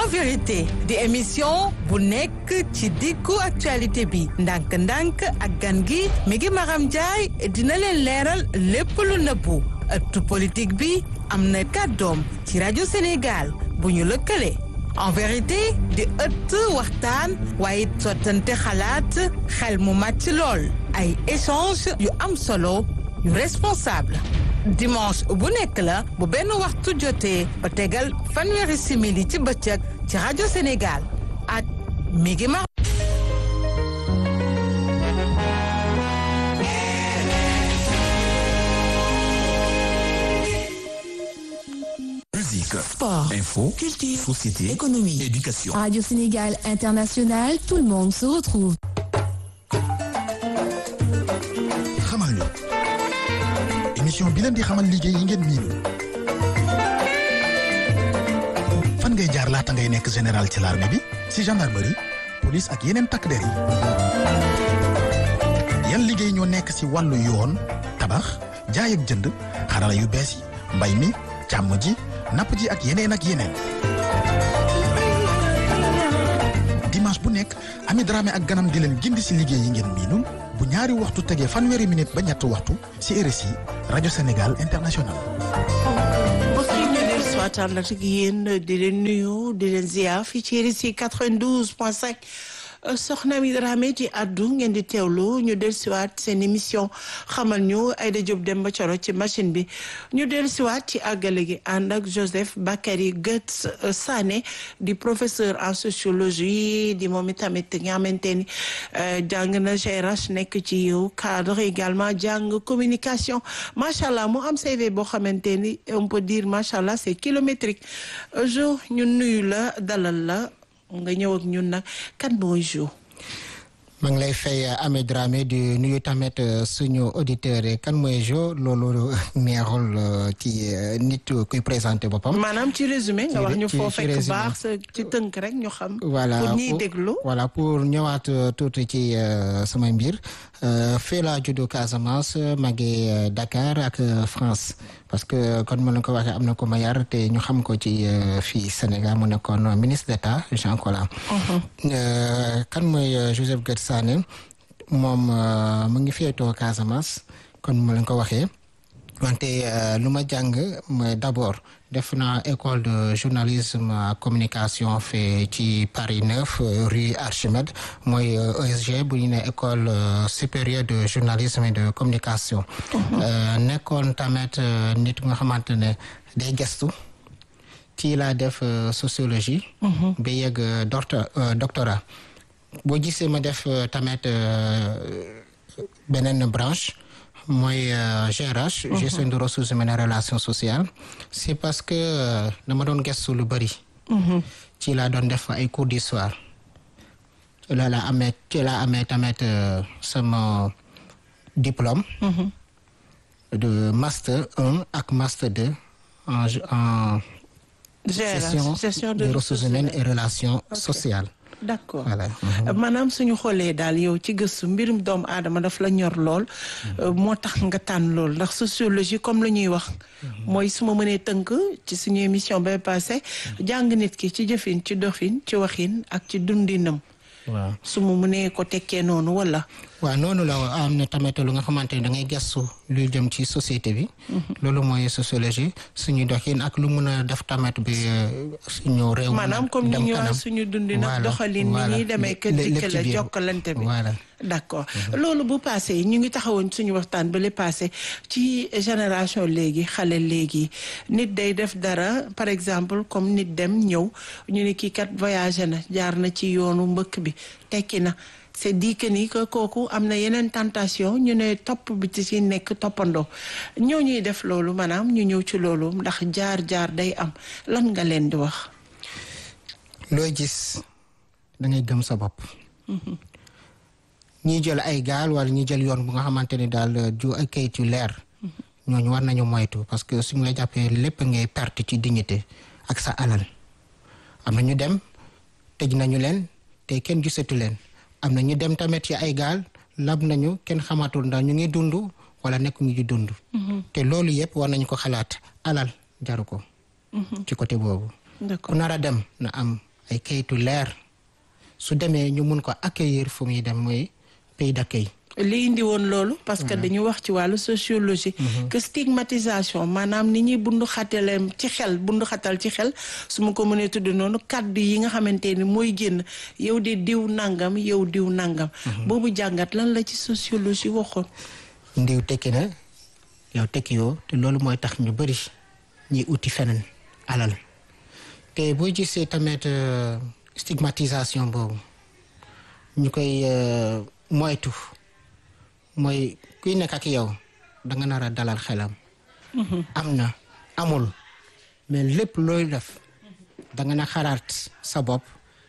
vérité di émission bu nekk ci diggu actualité bi ndànk-ndànk ak gan gi mi ngi Maram Ndiaye dina leen leeral lépp lu nëbbu ëttu politique bi am na kàddoom ci rajo Sénégal bu ñu lëkkale en vérité di ëtt waxtaan waaye sottante xalaat xel mu màcc lool ay échange yu am solo yu responsable dimanche bu nekk la bu benn waxtu jotee ba tegal fanweeri simili ci bëccëg ci rajo Sénégal ak mi ngi ma Musique, Sport, info, culture, société, économie, éducation. Radio Sénégal International, tout le monde se retrouve. xamal ñu émission bi leen di xamal liggéey yi ngeen miinu fan ngay jaar laata ngay nekk général ci l'armée bi si gendarmerie police ak yeneen takk der yi yan liggéey ñoo nekk si wàllu yoon tabax jaay ak jënd xarala yu bees yi mbay mi càmm ji napp ji ak yeneen ak yeneen dimanche bu nekk Ami Dramé ak ganam di leen gindi si liggéey yi ngeen miinul bu ñaari waxtu tegee fanweeri minute ba ñetti waxtu si RSI rajo Sénégal international. mbokk yi ñu leen suwaataan la ak yéen di leen nuyu di leen ziar fii ci RSI 92 point 5 soxna mi Dramé ci addu ngeen di teewlu ñu del siwaat seen émission xamal ñu Aïda Diop Demba Coro ci machine bi ñu del siwaat ci àggale gi ànd ak Joseph Bakary Goetz Sané di professeur en sociologie di moom itamit nga xamante ni jàng na GRH nekk ci yow cadre également jàng communication macha allah mu am CV boo xamante ni on peut dire macha allah c'est kilométrique jo ñu nuyu la dalal la nga ñëw ak ñun nag kan mooy Jo. maa ngi lay fay Amé Dramé di nuyu tamit suñu auditeur yi kan mooy Jo loolu neexul ci nit kuy présenté boppam. maanaam ci résumé nga wax ñu ci- foo ci fekk résumé. baax sa ci tënk rek ñu xam. voilà pour ñiy pour- déglu. voilà pour ñëwaat euh, tuuti ci euh, samay mbir euh, fii laa juddoo Casamance màggee euh, Dakar ak euh, France parce que kon ma leen ko waxee am na ko ma yar te ñu xam ko ci euh, fii Sénégal mu nekkoon ministre d'État Jean Collin. Euh, kan mooy euh, Joseph Goetz Sané moom euh, mu ngi féetoo Casamance kon ma leen ko waxee. wante euh, lu ma jàng mooy d'abord def naa école de journalisme ak communication fee ci Paris 9 euh, rue Archimède mooy euh, ESG bu ñu ne école euh, supérieure de journalisme et de communication. Euh, nekkoon tamit euh, nit nga xamante ne day gestu ci laa def euh, sociologie. ba yegg euh, doctor- euh, doctorat boo gisee ma def euh, tamit euh, beneen branche mooy euh, GRH gestion de ressources humaines et relations sociales c'est parce que euh, dama doon gëstu lu bëri ci laa doon def ay cours d'histoire la la amee ci laa amee tamit euh, sama diplôme de master 1 ak master 2 en en gestion, gestion des ressources humaines et relations sociales d'accord voilà maanaam suñu xoolee daal yow ci gëstu mbirum doomu aadama daf la ñor lool euh, moo tax nga tànn lool ndax sociologie comme la ñuy wax mooy su ma mënee tënk ci suñu émission ba passé jàng nit ki ci jëfin ci doxin ci waxin ak ci dundinam waaw su ma mënee ko tekkee noonu wala waaw noonu la am na tamit lu nga xamante ne da ngay gëstu luy jëm ci société bi. loolu mooy sociologie suñu doxin ak lu mun a def tamit bi euh, suñu réew. mën a maanaam comme ni dem ñu kanam. wax suñu dundin ak Voilà, doxalin ni voilà. ñuy demee kër Lé- lépp dikk ci la biir. jokkalante bi voilà d'accord loolu bu passé ñu ngi taxawoon suñu waxtaan ba le passé ci génération léegi xale léegi nit day def dara par exemple comme nit dem ñëw ñu ne kii kat voyagé na jaar na ci yoonu mbëkk bi tekki na c'est dit que ni que kooku am na yeneen tentation ñu ne topp bi ci si nekk toppandoo ñoo ñuy def loolu maanaam ñu ñëw ci loolu ndax jaar jaar day am lan nga leen di wax looy gis da ngay gëm sa bopp. ñi jël ay gaal wala ñi jël yoon bu nga xamante ne daal ju ay kayit yu leer. ñooñu war nañu moytu parce que suñu la jàppee lépp ngay perte ci dignité ak sa alal. am na ñu dem tëj nañu leen te kenn gisatu leen am na ñu dem tamit ci ay gaal lab nañu kenn xamatul ndax ñu ngi dund wala nekk ñu ngi dund. te loolu yëpp war nañu ko xalaat alal jaru ko. ci côté boobu. ku d'accord nar a dem na am ay kayitu leer su demee ñu mun ko accueillir fu muy dem mooy pays d'accueil li indi woon loolu parce que dañu wax ci wàllu sociologie que stigmatisation maanaam ni ñuy bundu xatale ci xel bundu xatal ci xel su ma ko mënee tudd noonu kàddu yi nga xamante ni mooy génn yow de diw nangam yow diw nangam boobu jàngat lan la ci sociologie waxoon ndiw tekki na yow tekki yoo te loolu mooy tax ñu bëri ñuy uti feneen alal te boo gisee tamit euh, stigmatisation boobu ñu koy euh, moytu mooy kuy nekk ak yow da nga nar a dalal xelam. am na amul mais lépp looy def da nga na xalaat sa bopp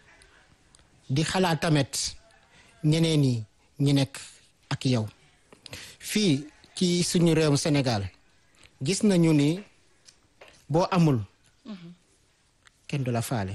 di xalaat tamit ñeneen ñi ñi nekk ak yow fii ci suñu réewum Sénégal gis nañu ni boo amul kenn du la faale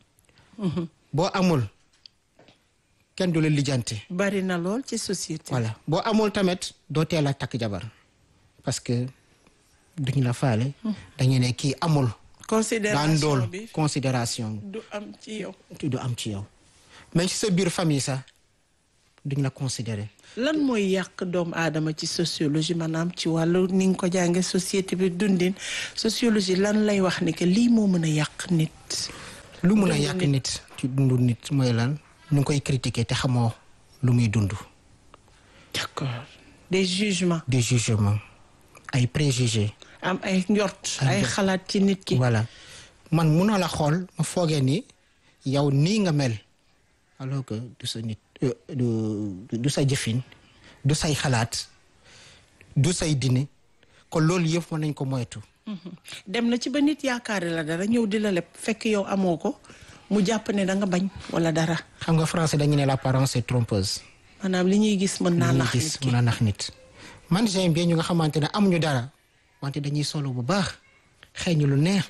boo amul kenn du la lijjante bari na lool ci société voilà boo amul tamit doo teel a takk jabar parce que duñu la faale dañu ne kii amul daan considération dool bi considération du am ci yow du am ci yow mais ci sa biir famille sax duñ la considérer lan mooy yàq doomu aadama ci sociologie maanaam ci wàllu ni nga ko jànge société bi dundin sociologie lan lay wax ni que lii moo mën a yàq nit lu mun a Dundu yàq nit. nit ci dundu nit mooy lan ñu ngi koy critiquer te xamoo lu muy dund d'accord des jugements des jugements ay préjugés am ay njort Ay ay njort. xalaat ci nit ki voilà man munoo la xool ma foogee ni yow nii nga mel alors que du sa nit euh, du du sa jëfin du say xalaat du say dine kon loolu yëpp mën nañ ko moytu dem na ci ba nit yaakaare la dara ñëw di la leb fekk yow amoo ko mu jàpp ne da nga bañ wala dara xam nga français dañu ne l'apparence est trompeuse maanaam li ñuy gis mën naa li ñuy nax gis nit ki mën a nax nit man j'aime bien ñu nga xamante ne amuñu dara wante dañuy solo bu baax xeeñu lu neex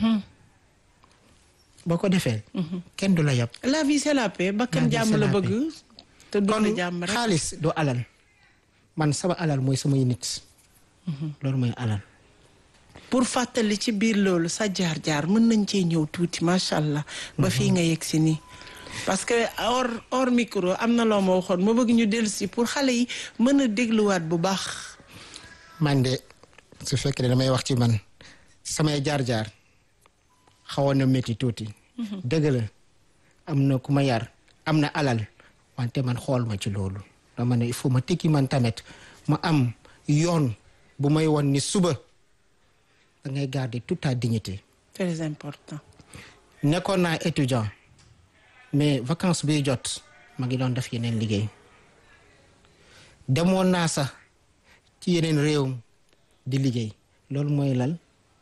boo ko defee kenn du la yab la vie c'est la paix bakkan La vie, jàmm c'est la la bëgg te du kon la jàmm rek xaalis du alal man sama alal mooy samay nit loolu mooy alal pour fàttali ci biir loolu sa jaar-jaar mën nañ cee ñëw tuuti macha allah. ba fii nga yegg si nii. parce que hors hors micro am na loo ma waxoon ma bëgg ñu dellu si pour xale yi mën a dégluwaat bu baax. man de su fekkee ne damay wax ci man samay jaar-jaar xawoon na métti tuuti dëgg la am na ku ma yar am na alal wante man xool ma ci loolu dama ne il faut ma tekki man tamit ma am yoon bu may won ni suba da ngay garder toute ta dignité très important. nekkoon naa étudiant mais vacances biy jot ma ngi doon def yeneen liggéey demoon naa sax ci yeneen réew di liggéey loolu mooy lal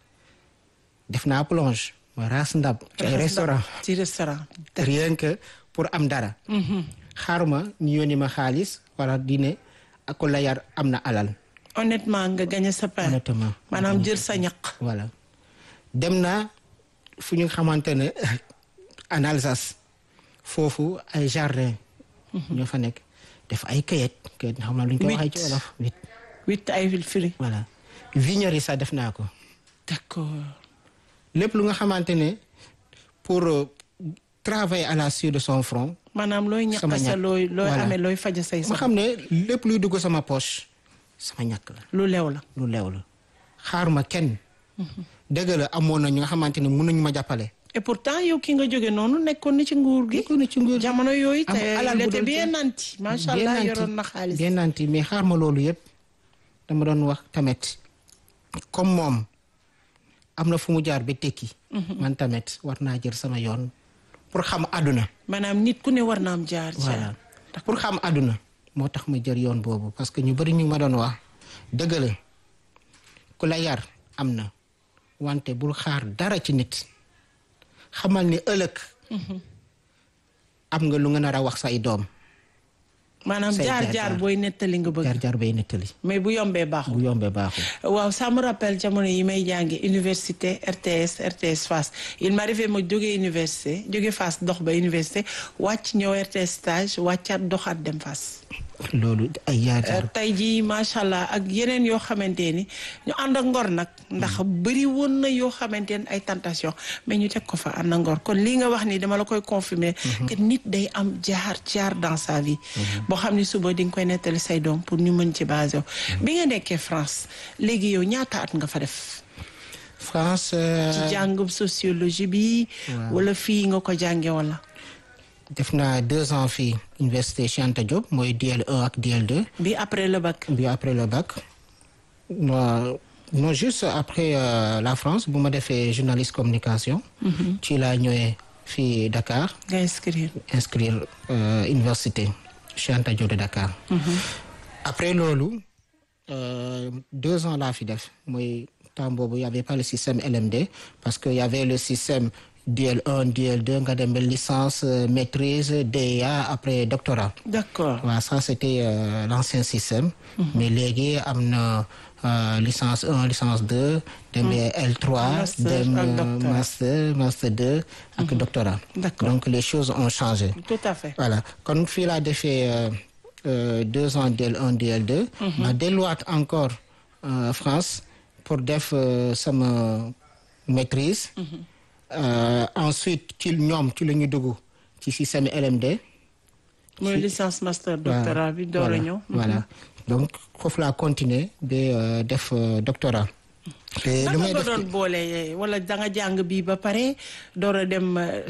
def naa plonge ma raas ndab ci ay restaurant ci restaurant. rien que pour am dara xaaruma ñu yónni ma xaalis wala di ne ak ko la yar am na alal honnêtement nga gagné sa pain. honnêtement maanaam jël sa ñaq. voilà dem naa fu ñu xamante ne en Alsace foofu ay jardin ñoo fa nekk def ay kayit kayit xam naa lu ñu koy waxee ci Huit. wolof huit huit ay firi. voilà vignerie sax def naa ko d'accord. lépp lu nga xamante ne pour euh, travailler à la sueur de son front maanaam looy ñaq Sama sa ñaq. looy looy Voilà. amee looy faja say ma soxla. xam ne lépp luy dugg sama poche sama ñàkk la lu lew la. lu leew la xaaruma kenn dëgg la amoon na ñu nga xamante ne mun nañu ma jàppale et pourtant yow ki nga jóge noonu nekkoon na ci nguur gi. nekkoon na ci nguur gi. jamono yooyu am te alal il bu était doon bien jël. nanti macha bien allah nanti, yoroon na xaalis. bien nanti mais xaar ma loolu yëpp dama doon wax tamit comme moom am na fu mu jaar ba tekki man tamit war naa jël sama yoon pour xam àdduna maanaam nit ku ne war na am jaar voilà jaar. pour xam àdduna moo tax ma jël yoon boobu parce que ñu bari ñu ma doon wax dëgg la ku la yar am na wante bul xaar dara ci nit xamal ni ëllëg am nga lu nga nar a wax say doom maanaam say jaar jaar jaar jaar. booy nettali nga bëgg. jaar jaar bay nettali mais bu yombee bu baaxul. yombee baaxul waaw ça me rappelle jamono yi may jàngi université RTS RTS Fass il m'arrivait ma jóge université jóge Fass dox ba université wàcc ñëw RTS stage wàccaat doxaat dem Fass. loolu ay yaakaar tey jii macha allah ak yeneen yoo xamante ni ñu ànd ak ngor nag ndax bëri woon na yoo xamante ni ay tentation mais ñu teg ko fa ànd ak ngor kon lii nga wax ni dama la koy confirmer que nit day am jaar jaar dans sa vie boo xam ni suba di nga koy nettali say doom pour ñu mën ci basé wu bi nga nekkee France léegi yow ñaata at nga fa def France ci jàngum sociologie bi wala fii nga ko jànge wala def naa deux ans fii université Cheikh Anta Diop mooy DL1 ak DL2 bi après le bac bi après le bac non non juste après euh, la France bu ma defee journaliste communication ci laa ñëwee fii Dakar nga inscrire inscrire euh, université Cheikh Anta Diop de Dakar après loolu euh, deux ans laa fi def mooy temps boobu y avait pas le système LMD parce que y avait le système DL1 DL2 nga dem ba licence euh, maîtrise DEA après doctorat d'accord waaw ça c'était euh, l'ancien système mais léegi am na euh, licence 1 licence 2 dem ba L3 Master dem ak euh, doctorat. master master 2 ak doctorat D'accord. donc les choses ont changé tout à fait voilà kon fii laa defee euh, euh, deux ans DL1 DL2 ma delluwaat encore euh, France pour def euh, sama maîtrise Euh, ensuite ci ñoom ci la ñu dugg ci système LMD mooy licence master doctorat bi door a voilà, ñëw voilà donc foofu laa continuer ba euh, def euh, doctorat te lu naka may nga def doon boole wala da nga jàng bii ba pare door a dem euh,